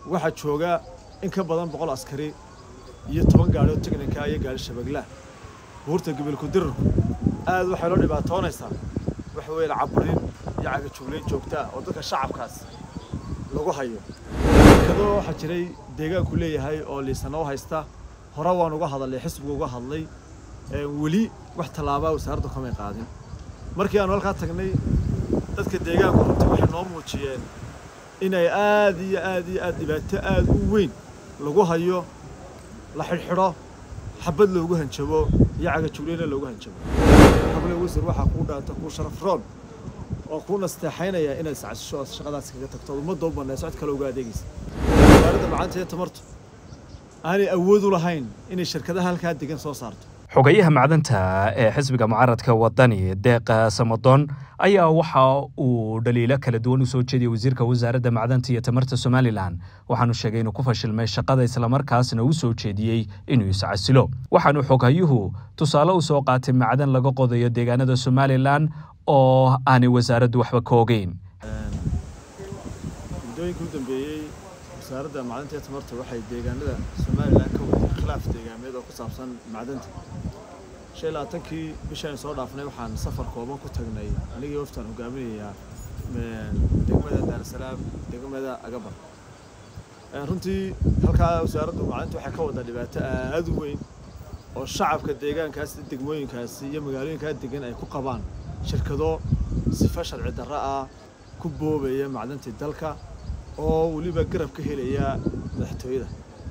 waxaa jooga in ka badan boqol askari iyo toban gaadhi oo teknika iyo gaadhi shabaglaah buurta gobolku dirarku aad waxay loo dhibaatoonaysaa waxa weeye caburin iyo cagajuglayn joogta ah oo dadka shacabkaas lagu hayo shirkado waxaa jiray deegaanku leeyahay oo liisano u haysta hore waan uga hadalay xisbiga uga hadlay weli wax tallaabaa wasaaraddu kamay qaadin markii aanu halkaa tagnay dadka deegaanku runtii waxay noo muujiyeen inay aad iyo aad iyo aad dhibaato aad u weyn lagu hayo la xidhxidho xabad loogu hanjabo iyo cagajuglayna loogu hanjabo xable wasiir waxaa kuu dhaanta kuu sharaf roon oo kuu nasteexaynaya inaad sacasisho ood shaqadaas kaga tagto ood ummadda u bannay socod kale uga adeegaysa wasaaradda macaanta iyo tamartu aanay awood u lahayn inay shirkadaha halkaa degan soo saarto xogayaha macdanta ee xisbiga mucaaradka wadani deeqa samadoon ayaa waxa uu dhaliilo kala duwan u soo jeediyey wasiirka wasaaradda macdanta iyo tamarta somalilan waxaanu sheegay inuu ku fashilmay shaqada islamarkaasna uu soo jeediyey inuu iscasilo waxaanu xoghayuhu tusaale u soo qaatay macdan laga qodayo deegaanada somalilan oo aanay wasaaraddu waxba ka ogeyn muddooyinka u dambeeyey wasaaradda macdanta iyo tamarta waxay deegaanada somalilan ka waday khilaaf deegaameed oo ku saabsan macdanta shan iyo labaatankii bishaynu soo dhaafnay waxaan safar kooban ku tagnay anigii waftaan hogaaminayaa degmada daarasalaam degmada agabar runtii halkaa wasaaraddu macdanta waxay ka wadaa dhibaato aad u weyn oo shacabka deegaankaas degmooyinkaasi iyo magaalooyinkaa degan ay ku qabaan shirkado sifa sharci darro ah ku boobaya macdantii dalka oo weliba garab ka helaya madaxtooyada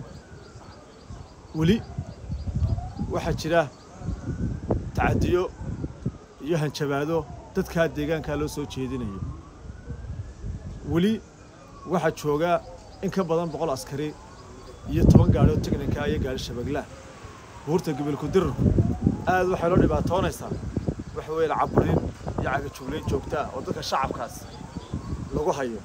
weli waxaa jira tacadiyo iyo hanjabaado dadkaa deegaankaa loo soo jeedinayo weli waxaa jooga in ka badan boqol askari iyo toban gaadhi oo teknika iyo gaadhi shabaglaah buurta gobolku dirarku aad waxay loo dhibaatoonaysaa waxa weeye caburin iyo cagajuglayn joogta ah oo dadka shacabkaas lagu hayo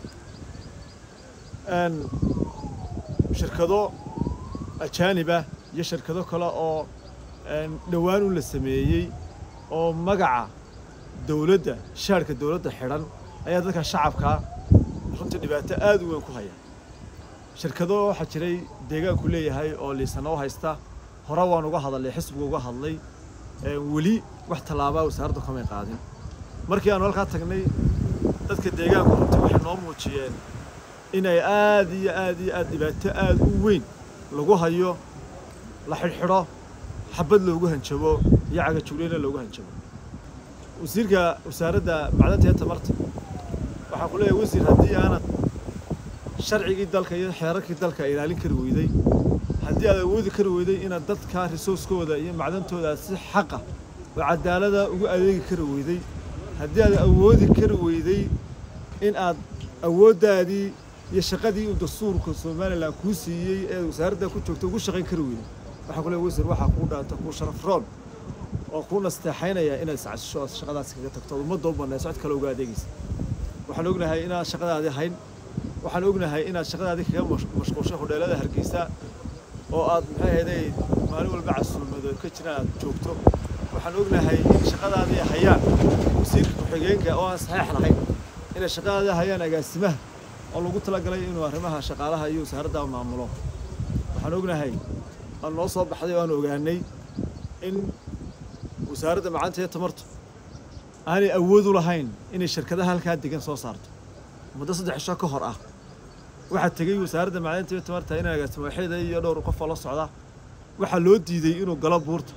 shirkado ajaanibah iyo shirkado kale oo dhowaan u la sameeyey oo magaca dawladda shaarhka dawladda xidhan ayaa dadka shacabkaa runtii dhibaato aad u weyn ku haya shirkado waxaa jiray deegaanku leeyahay oo liisano u haysta hore waan uga hadalay xisbiga uga hadlay weli wax tallaabaa wasaaraddu kamay qaadin markii aanu halkaa tagnay dadka deegaanku runtii waxay noo muujiyeen inay aad iyo aad iyo aad dhibaato aad u weyn lagu hayo la xidhxidho xabad loogu hanjabo iyo cagajuglayna loogu hanjabo wasiirka wasaaradda macdanta iyo tamarta waxaa ku leeyahay wasiir haddii aanad sharcigii dalka iyo xeerarkii dalka ilaalin kari weyday haddii aad awoodi kari weyday inaad dadka risooskooda iyo macdantooda si xaqa oo cadaalada ugu adeegi kari weyday haddii aad awoodi kari weyday in aad awooddaadii iyo shaqadii uu dastuurka somalilan kuu siiyey ee wasaaradda ku joogta ugu shaqayn kari weyday waxaa ku leeyahay wasiir waxaa kuu dhaanta kuu sharaf roon oo kuu nasteexaynaya inaad sacasisho ood shaqadaas kaga tagto ood ummadda u bannay socod kale uga adeegaysa waxaan ognahay inaad shaqadaadii hayn waxaan ognahay inaad shaqadaadii kaga mashquulshay hodheelada hargeysa oo aad maxay ahayday maalin walba casuumado ka jiraan aad joogto waxaan ognahay in shaqadaadii hayaan wasiirka ku-xigeenka oo aan saxiix lahayn inay shaqadaadii hayaan agaasimaha oo lagu talagalay inuu arrimaha shaqaalaha iyo wasaaradda maamulo waxaan ognahay aan noo soo baxday oo aan ogaanay in wasaaradda macanta iyo tamartu aanay awood u lahayn inay shirkadaha halkaa degan soo saarto muddo saddex cisho ka hor ah waxaa tegey wasaaradda macdanta iyo tamarta in agaasimo waxeeda iyo dhowr qof oo la socda waxaa loo diiday inuu galo buurta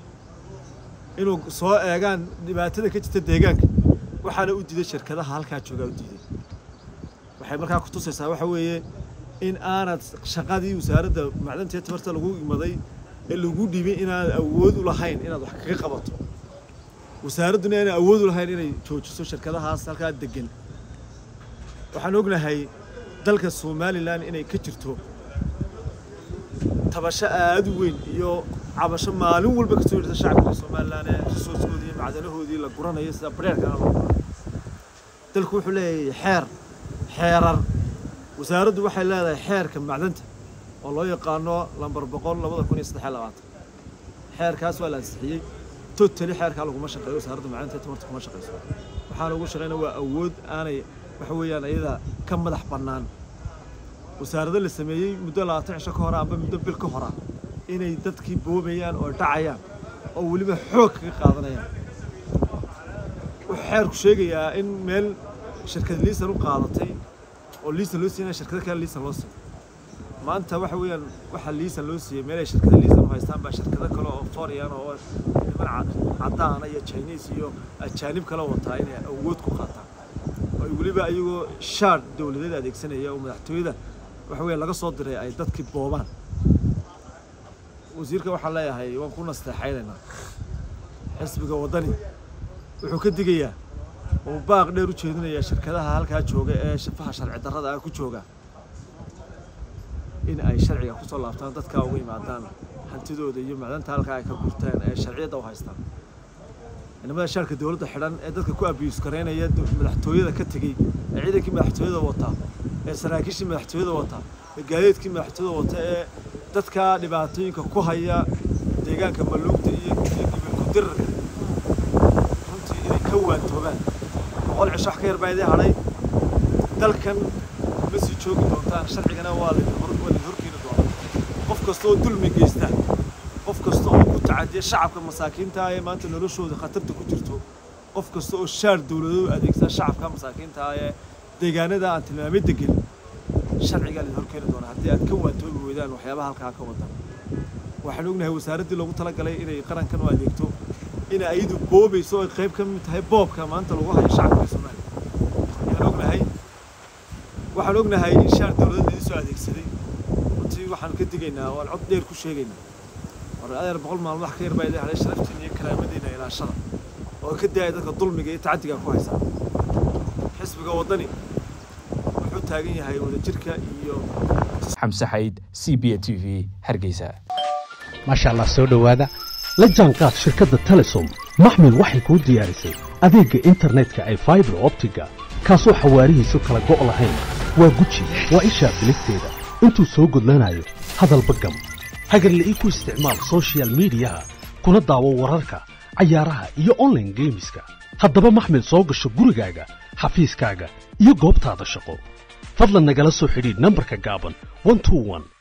inuu soo eegaan dhibaatada ka jirta deegaanka waxaana u diiday shirkadaha halkaa joogaa u diiday waxay markaa ku tusaysaa waxa weeye in aanad shaqadii wasaaradda macdanta iyo tamarta lagu imaday ee lagu dhibay inaanad awood u lahayn inaad wax kaga qabato wasaaradduna aanay awood u lahayn inay joojiso shirkadahaas halkaa degan waxaan ognahay dalka somalilan inay ka jirto tabasho aad u weyn iyo cabasho maalin walba kasoo jirta shacabka somalilan ee risooskoodii iyo macdanahoodii la guranayo sida bareerkana loo guranayo dalku wuxuu leeyahay xeer xeerar wasaaraddu waxay leedahay xeerka macdanta oo loo yaqaano lambar boqol labada kun iyo saddex iyo labaatan xeerkaas waa la ansixiyey totally xeerkaa laguma shaqeeyo wasaaradda macdanta iyo tamarta kuma shaqeyso waxaana ugu shaqeyna waa awood aanay waxa weeyaan iyada ka madax bannaan wasaarado la sameeyey muddo labaatan cisho ka hora amba muddo bil ka hora inay dadkii boobayaan oo dhacayaan oo weliba xoog kaga qaadanayaan wuxuu xeerku sheegayaa in meel shirkad liisan u qaadatay oo liisan loo siiyana shirkado kale liisan loo siiyo maanta waxa weeyaan waxaa liisan loo siiyey meel ay shirkada liisan u haystaan baa shirkado kale oo foreign oo niman caddaana iyo chinese iyo ajaanib kale wataa inay awood ku qaataan oo weliba ayagoo shaar dowladeed adeegsanaya oo madaxtooyada waxa weeye laga soo diray ay dadkii boobaan wasiirka waxaan leeyahay waan ku nasteexaynaynaa xisbiga waddani wuxuu ka digayaa oo baaq dheer u jeedinayaa shirkadaha halkaa jooga ee shafaha sharci darrada ah ku jooga in ay sharciga kusoo laabtaan dadkaa uga yimaadaan hantidooda iyo macdanta halkaa ay ka gurteen ee sharciyadda u haystaan inamada shaarka dowladda xidhan ee dadka ku abiyus garaynaya madaxtooyada ka tegey ee ciidankii madaxtooyada wataa ee saraakiishii madaxtooyada wataa ee gaadiidkii madaxtooyada wata ee dadka dhibaatooyinka ku haya deegaanka maluugta iyo gibilku dirarka runtii inay ka waantoobaan boqol cisho wax ka yar baa idin hadhay dalkan ma sii joogi doontaan sharcigana waa laidin horkeeni doonaa qof kasta oo dulmi geysta qof kasta oo ku tacadiya shacabka masaakiinta ee maanta noloshooda khatarta ku jirto qof kasta oo shaar dowladood adeegsada shacabka masaakiinta ee deegaanada aan tilmaamidda gelin sharcigaa laidin horkeeni doonaa haddii aad ka waantoobi weydaan waxyaabaha halkaa ka wadan waxaan ognahay wasaaraddii loogu talagalay inay qarankan u adeegto inay ayadu boobayso ay qayb ka mid tahay boobka maanta lagu hayo shacabka soomaaliya ayaan ognahay waxaan ognahay in shaar dowladeed laidin soo adeegsaday runtii waxaan ka digaynaa waan cod dheer ku sheegaynaa war adeer boqol maalmo wax ka yar baa idin hadhay sharaftiin iyo karaamadiina ilaashada oo ka daaya dadka dulmiga iyo tacaddiga ku haysaa xisbiga waddani wuxuu taagan yahay wadajirka iyo xamse xayd c b a t v hargeysa maasha allah soo dhowaada la jaanqaad shirkadda telesom maxmil waxay kuu diyaarisay adeegga internetka ay faibar optiga kaasoo xawaarihiisu kala go' lahayn waa guji waa ishaa bilisteeda intuu soo gudlanayo hadalba gam hagarle ii ku isticmaal sochial midiyaha kuna daawo wararka cayaaraha iyo onlaine geemiska haddaba maxmil soo gasho gurigaaga xafiiskaaga iyo goobtaada shaqo fadlan nagala soo xidhiidh nambarka gaaban